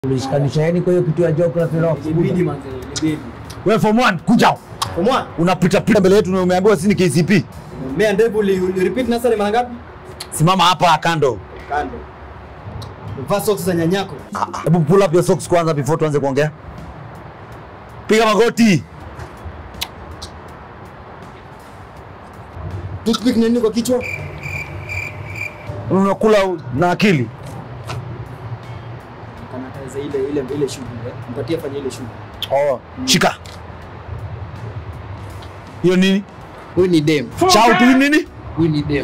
Ulishikanisha yani kwa hiyo kitu ya geography na Ilibidi manze, ilibidi. Wewe form 1 kuja. Form one, Unapita pita mbele yetu na umeambiwa sisi ni KCP. mmea ndevu uli- uli repeat nursery mara ngapi? Simama hapa kando. Kando. Vaa socks za nyanyako. Hebu pull up your socks kwanza before tuanze kuongea. Piga magoti. Toothpick nini kwa kichwa? Unakula na akili. Kanataza ile ile ile shughuli. eh. Mpatie fanya ile shughuli. Oh, shika. Hiyo nini? Huyu ni dem. Shout hii nini? Huyu ni dem.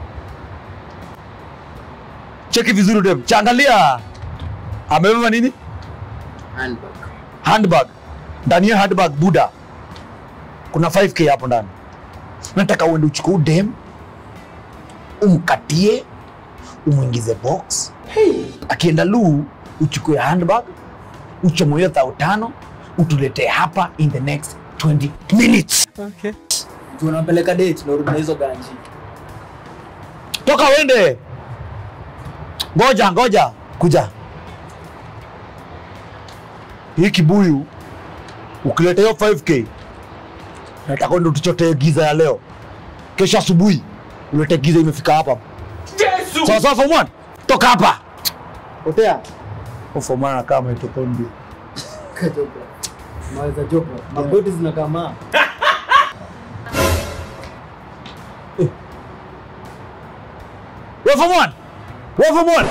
Cheki vizuri dem. Chaangalia. Amebeba nini? Handbag. Handbag. Ndani ya handbag Buda. Kuna 5k hapo ndani. Nataka uende uchukue dem. Umkatie. Umwingize box. Akienda luu uchukue handbag. Uchomoe hiyo thao tano. Utuletee hapa in the next 20 minutes. Tunampeleka date na urudi na hizo ganji. Toka uende. Ngoja, ngoja. Kuja. Hii kibuyu ukileta hiyo 5k nataka ndo tuchotee giza ya leo. Kesho asubuhi ulete giza imefika hapa. Yesu! Sawa sawa form 1. Toka hapa. Potea. Form 1 anakaa mitokondi. Kajopra. Maweza jopra. Magoti zinakaa maa. Wewe form 1. Wewe form 1.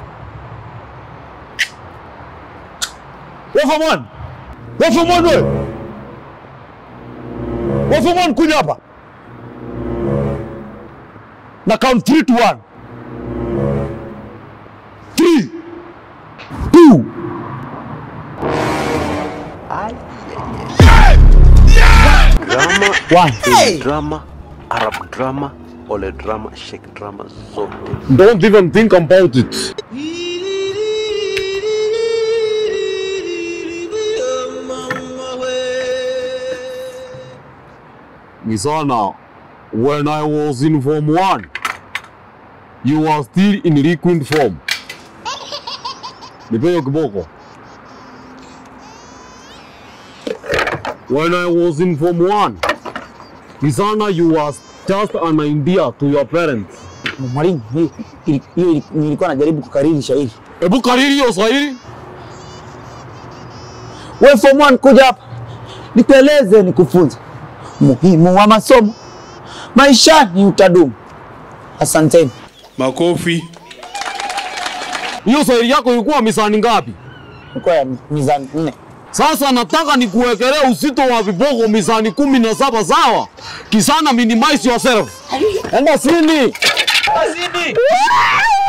Wewe form 1. Wewe form 1 wewe. Wewe form 1 kuja hapa. Na count 3 to 1. 3 2 drama One. hey! drama arab drama ole drama shek drama zote Don't even think about it. Misana, when I was in Form 1, you were still in liquid form. Nipe hiyo kiboko. When I was in Form 1, Misana, you were just an idea to your parents. Mwalimu, hii- hii- hiyo nilikuwa najaribu kukariri shairi. Hebu kariri hiyo Swahili. Wewe form 1 kuja hapa. Nikueleze nikufunze muhimu wa masomo. Maishani utadumu. Asanteni. Makofi. Hiyo Swahili yako ilikuwa misani ngapi? Ilikuwa ya mizani nne. Sasa nataka nikuwekelee uzito wa viboko mizani kumi na saba sawa? Kisana minimize yourself. Enda sini. Azidi.